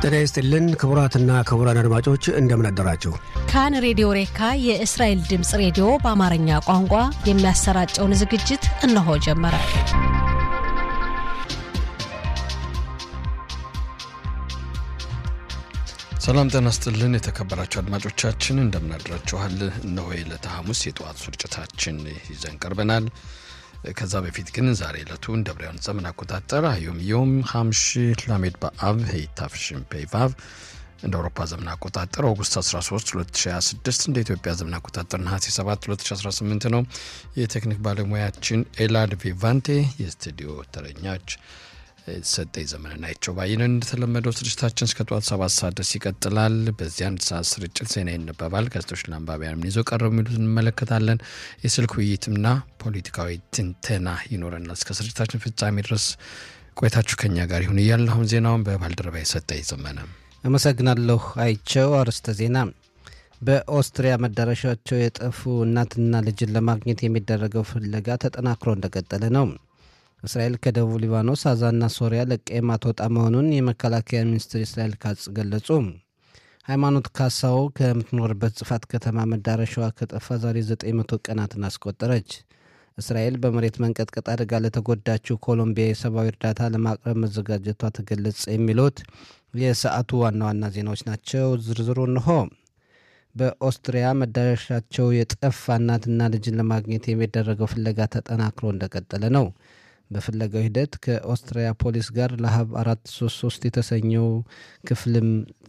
ጤና ይስጥልን ክቡራትና ክቡራን አድማጮች እንደምን አደራችሁ። ካን ሬዲዮ ሬካ የእስራኤል ድምፅ ሬዲዮ በአማርኛ ቋንቋ የሚያሰራጨውን ዝግጅት እነሆ ጀመረ። ሰላም ጤና ይስጥልን የተከበራችሁ አድማጮቻችን እንደምናድራችኋል። እነሆ የዕለተ ሐሙስ የጠዋት ስርጭታችን ይዘን ቀርበናል። ከዛ በፊት ግን ዛሬ ዕለቱ እንደ ብሪያን ዘመን አቆጣጠር አዮም ዮም ሐምሽ ላሜድ በአብ ሄይታፍሽን ፔቫቭ እንደ አውሮፓ ዘመን አቆጣጠር ኦጉስት 13 2026 እንደ ኢትዮጵያ ዘመን አቆጣጠር ነሐሴ 7 2018 ነው። የቴክኒክ ባለሙያችን ኤላድ ቪቫንቴ፣ የስቱዲዮ ተረኛች ሰጠኝ ዘመንና ይቸው ባይነን። እንደተለመደው ስርጭታችን እስከ ጠዋት ሰባት ሰዓት ድረስ ይቀጥላል። በዚህ አንድ ሰዓት ስርጭት ዜና ይነበባል። ጋዜጦች ለአንባቢያን ምን ይዘው ቀረቡ የሚሉት እንመለከታለን። የስልክ ውይይትና ፖለቲካዊ ትንተና ይኖረናል። እስከ ስርጭታችን ፍጻሜ ድረስ ቆይታችሁ ከኛ ጋር ይሁን እያልን አሁን ዜናውን በባልደረባ ሰጠኝ ዘመነ አመሰግናለሁ። አይቸው አርዕስተ ዜና በኦስትሪያ መዳረሻቸው የጠፉ እናትና ልጅን ለማግኘት የሚደረገው ፍለጋ ተጠናክሮ እንደቀጠለ ነው። እስራኤል ከደቡብ ሊባኖስ፣ አዛና ሶሪያ ለቃ የማትወጣ መሆኑን የመከላከያ ሚኒስትር እስራኤል ካጽ ገለጹ። ሃይማኖት ካሳው ከምትኖርበት ጽፋት ከተማ መዳረሻዋ ከጠፋ ዛሬ 900 ቀናትን አስቆጠረች። እስራኤል በመሬት መንቀጥቀጥ አደጋ ለተጎዳችው ኮሎምቢያ የሰብአዊ እርዳታ ለማቅረብ መዘጋጀቷ ተገለጸ። የሚሉት የሰዓቱ ዋና ዋና ዜናዎች ናቸው። ዝርዝሩ እንሆ። በኦስትሪያ መዳረሻቸው የጠፋ እናትና ልጅን ለማግኘት የሚደረገው ፍለጋ ተጠናክሮ እንደቀጠለ ነው። በፍለጋው ሂደት ከኦስትሪያ ፖሊስ ጋር ለሀብ አራት ሶስት ሶስት የተሰኘው ክፍልም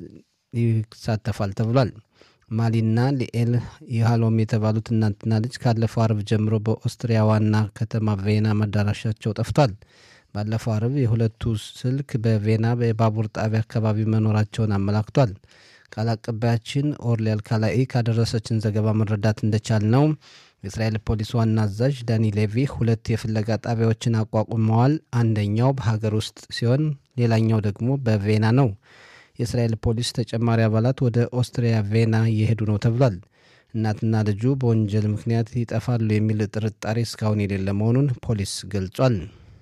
ይሳተፋል ተብሏል። ማሊና ሊኤል ይሃሎም የተባሉት እናትና ልጅ ካለፈው አርብ ጀምሮ በኦስትሪያ ዋና ከተማ ቬና መዳረሻቸው ጠፍቷል። ባለፈው አርብ የሁለቱ ስልክ በቬና የባቡር ጣቢያ አካባቢ መኖራቸውን አመላክቷል። ቃል አቀባያችን ኦርሊያል ካላኢ ካደረሰችን ዘገባ መረዳት እንደቻል ነው የእስራኤል ፖሊስ ዋና አዛዥ ዳኒ ሌቪ ሁለት የፍለጋ ጣቢያዎችን አቋቁመዋል። አንደኛው በሀገር ውስጥ ሲሆን ሌላኛው ደግሞ በቬና ነው። የእስራኤል ፖሊስ ተጨማሪ አባላት ወደ ኦስትሪያ ቬና እየሄዱ ነው ተብሏል። እናትና ልጁ በወንጀል ምክንያት ይጠፋሉ የሚል ጥርጣሬ እስካሁን የሌለ መሆኑን ፖሊስ ገልጿል።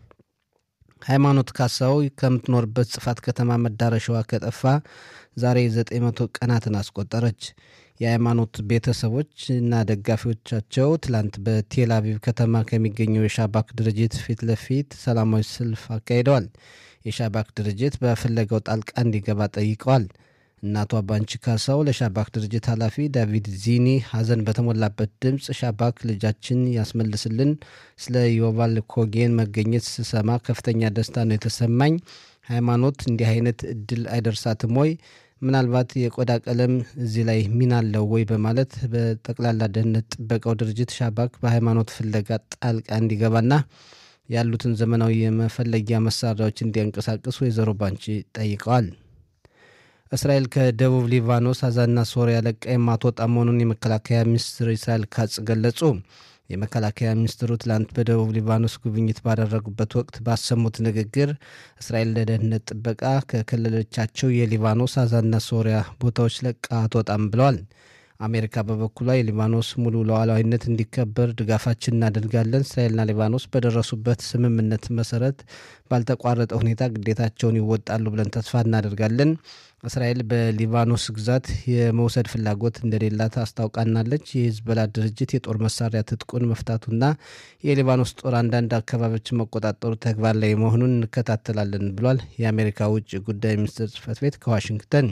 ሃይማኖት ካሳው ከምትኖርበት ጽፋት ከተማ መዳረሻዋ ከጠፋ ዛሬ 900 ቀናትን አስቆጠረች። የሃይማኖት ቤተሰቦች እና ደጋፊዎቻቸው ትላንት በቴል አቪቭ ከተማ ከሚገኘው የሻባክ ድርጅት ፊት ለፊት ሰላማዊ ሰልፍ አካሂደዋል። የሻባክ ድርጅት በፍለጋው ጣልቃ እንዲገባ ጠይቀዋል። እናቷ ባንቺ ካሳው ለሻባክ ድርጅት ኃላፊ ዳቪድ ዚኒ ሐዘን በተሞላበት ድምፅ ሻባክ ልጃችን ያስመልስልን፣ ስለ ዮቫል ኮጌን መገኘት ስሰማ ከፍተኛ ደስታ ነው የተሰማኝ። ሃይማኖት እንዲህ አይነት እድል አይደርሳትም ወይ? ምናልባት የቆዳ ቀለም እዚህ ላይ ሚና አለው ወይ? በማለት በጠቅላላ ደህንነት ጥበቃው ድርጅት ሻባክ በሃይማኖት ፍለጋ ጣልቃ እንዲገባና ያሉትን ዘመናዊ የመፈለጊያ መሳሪያዎች እንዲያንቀሳቅስ ወይዘሮ ባንቺ ጠይቀዋል። እስራኤል ከደቡብ ሊባኖስ፣ አዛና ሶሪያ ለቃ የማትወጣ መሆኑን የመከላከያ ሚኒስትር እስራኤል ካጽ ገለጹ። የመከላከያ ሚኒስትሩ ትላንት በደቡብ ሊባኖስ ጉብኝት ባደረጉበት ወቅት ባሰሙት ንግግር እስራኤል ለደህንነት ጥበቃ ከክልሎቻቸው የሊባኖስ አዛና ሶሪያ ቦታዎች ለቃ አትወጣም ብለዋል። አሜሪካ በበኩሏ የሊባኖስ ሙሉ ሉዓላዊነት እንዲከበር ድጋፋችን እናደርጋለን። እስራኤልና ሊባኖስ በደረሱበት ስምምነት መሰረት ባልተቋረጠ ሁኔታ ግዴታቸውን ይወጣሉ ብለን ተስፋ እናደርጋለን። እስራኤል በሊባኖስ ግዛት የመውሰድ ፍላጎት እንደሌላት አስታውቃናለች። የሂዝቦላ ድርጅት የጦር መሳሪያ ትጥቁን መፍታቱና የሊባኖስ ጦር አንዳንድ አካባቢዎችን መቆጣጠሩ ተግባር ላይ መሆኑን እንከታተላለን ብሏል። የአሜሪካ ውጭ ጉዳይ ሚኒስትር ጽህፈት ቤት ከዋሽንግተን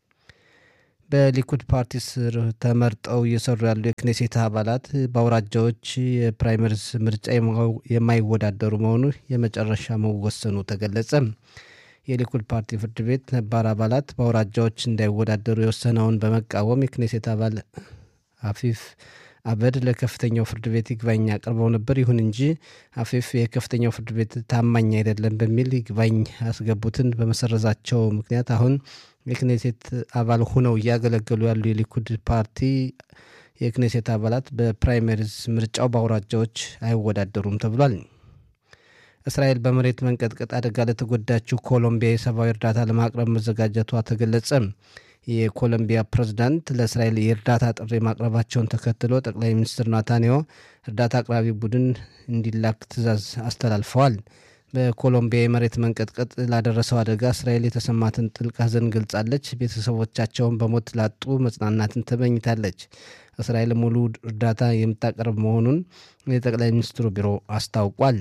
በሊኩድ ፓርቲ ስር ተመርጠው እየሰሩ ያሉ የክኔሴት አባላት በአውራጃዎች የፕራይመሪስ ምርጫ የማይወዳደሩ መሆኑ የመጨረሻ መወሰኑ ተገለጸ። የሊኩድ ፓርቲ ፍርድ ቤት ነባር አባላት በአውራጃዎች እንዳይወዳደሩ የወሰነውን በመቃወም የክኔሴት አባል አፊፍ አበድ ለከፍተኛው ፍርድ ቤት ይግባኝ አቅርበው ነበር። ይሁን እንጂ አፊፍ የከፍተኛው ፍርድ ቤት ታማኝ አይደለም በሚል ይግባኝ ያስገቡትን በመሰረዛቸው ምክንያት አሁን የክኔሴት አባል ሆነው እያገለገሉ ያሉ የሊኩድ ፓርቲ የክኔሴት አባላት በፕራይመሪዝ ምርጫው በአውራጃዎች አይወዳደሩም ተብሏል። እስራኤል በመሬት መንቀጥቀጥ አደጋ ለተጎዳችው ኮሎምቢያ የሰብአዊ እርዳታ ለማቅረብ መዘጋጀቷ ተገለጸ። የኮሎምቢያ ፕሬዝዳንት ለእስራኤል የእርዳታ ጥሪ ማቅረባቸውን ተከትሎ ጠቅላይ ሚኒስትር ናታንያሁ እርዳታ አቅራቢ ቡድን እንዲላክ ትዕዛዝ አስተላልፈዋል። በኮሎምቢያ የመሬት መንቀጥቀጥ ላደረሰው አደጋ እስራኤል የተሰማትን ጥልቅ ሐዘን ገልጻለች። ቤተሰቦቻቸውን በሞት ላጡ መጽናናትን ተመኝታለች። እስራኤል ሙሉ እርዳታ የምታቀርብ መሆኑን የጠቅላይ ሚኒስትሩ ቢሮ አስታውቋል።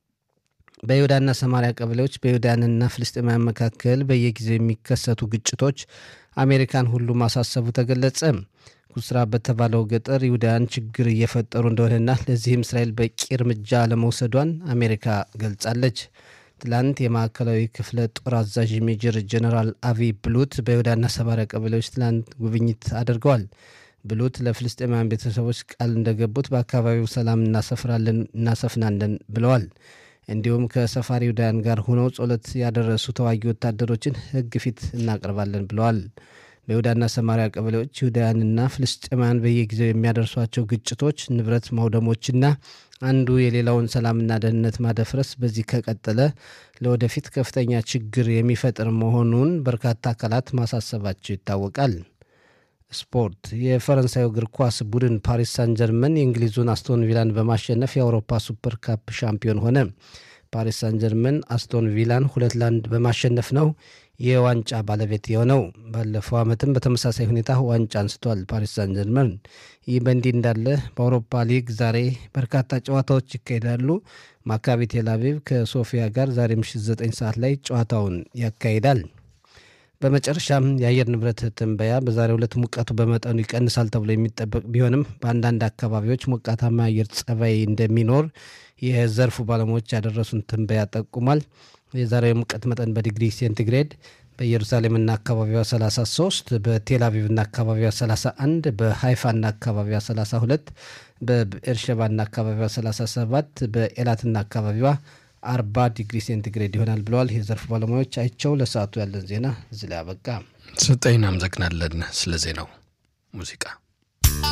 በይሁዳና ሰማሪያ ቀበሌዎች በይሁዳንና ፍልስጤማውያን መካከል በየጊዜው የሚከሰቱ ግጭቶች አሜሪካን ሁሉ ማሳሰቡ ተገለጸ። ኩስራ በተባለው ገጠር ይሁዳውያን ችግር እየፈጠሩ እንደሆነና ለዚህም እስራኤል በቂ እርምጃ ለመውሰዷን አሜሪካ ገልጻለች። ትላንት የማዕከላዊ ክፍለ ጦር አዛዥ ሜጀር ጀነራል አቪ ብሉት በይሁዳና ሰማሪያ ቀበሌዎች ትላንት ጉብኝት አድርገዋል። ብሉት ለፍልስጤማውያን ቤተሰቦች ቃል እንደገቡት በአካባቢው ሰላም እናሰፍራለን እናሰፍናለን ብለዋል። እንዲሁም ከሰፋሪ ይሁዳውያን ጋር ሆነው ጸሎት ያደረሱ ተዋጊ ወታደሮችን ሕግ ፊት እናቀርባለን ብለዋል። በይሁዳና ሰማሪያ ቀበሌዎች ይሁዳውያንና ፍልስጤማውያን በየጊዜው የሚያደርሷቸው ግጭቶች፣ ንብረት ማውደሞችና አንዱ የሌላውን ሰላምና ደህንነት ማደፍረስ በዚህ ከቀጠለ ለወደፊት ከፍተኛ ችግር የሚፈጥር መሆኑን በርካታ አካላት ማሳሰባቸው ይታወቃል። ስፖርት የፈረንሳዩ እግር ኳስ ቡድን ፓሪስ ሳን ጀርመን የእንግሊዙን አስቶን ቪላን በማሸነፍ የአውሮፓ ሱፐር ካፕ ሻምፒዮን ሆነ። ፓሪስ ሳን ጀርመን አስቶን ቪላን ሁለት ለአንድ በማሸነፍ ነው የዋንጫ ባለቤት የሆነው። ባለፈው ዓመትም በተመሳሳይ ሁኔታ ዋንጫ አንስቷል ፓሪስ ሳን ጀርመን። ይህ በእንዲህ እንዳለ በአውሮፓ ሊግ ዛሬ በርካታ ጨዋታዎች ይካሄዳሉ። ማካቢ ቴልአቪቭ ከሶፊያ ጋር ዛሬ ምሽት 9 ሰዓት ላይ ጨዋታውን ያካሂዳል። በመጨረሻም የአየር ንብረት ትንበያ በዛሬው ዕለት ሙቀቱ በመጠኑ ይቀንሳል ተብሎ የሚጠበቅ ቢሆንም በአንዳንድ አካባቢዎች ሞቃታማ አየር ጸባይ እንደሚኖር የዘርፉ ባለሙያዎች ያደረሱን ትንበያ ጠቁሟል። የዛሬው የሙቀት መጠን በዲግሪ ሴንቲግሬድ በኢየሩሳሌምና አካባቢዋ 33፣ በቴል አቪቭና አካባቢዋ 31፣ በሃይፋና አካባቢዋ 32፣ በኤርሸባና አካባቢዋ 37፣ በኤላትና አካባቢዋ አርባ ዲግሪ ሴንቲግሬድ ይሆናል ብለዋል የዘርፉ ባለሙያዎች። አይቸው ለሰዓቱ ያለን ዜና እዚህ ላይ አበቃ። ስጠኝ እናመሰግናለን ስለ ዜናው ሙዚቃ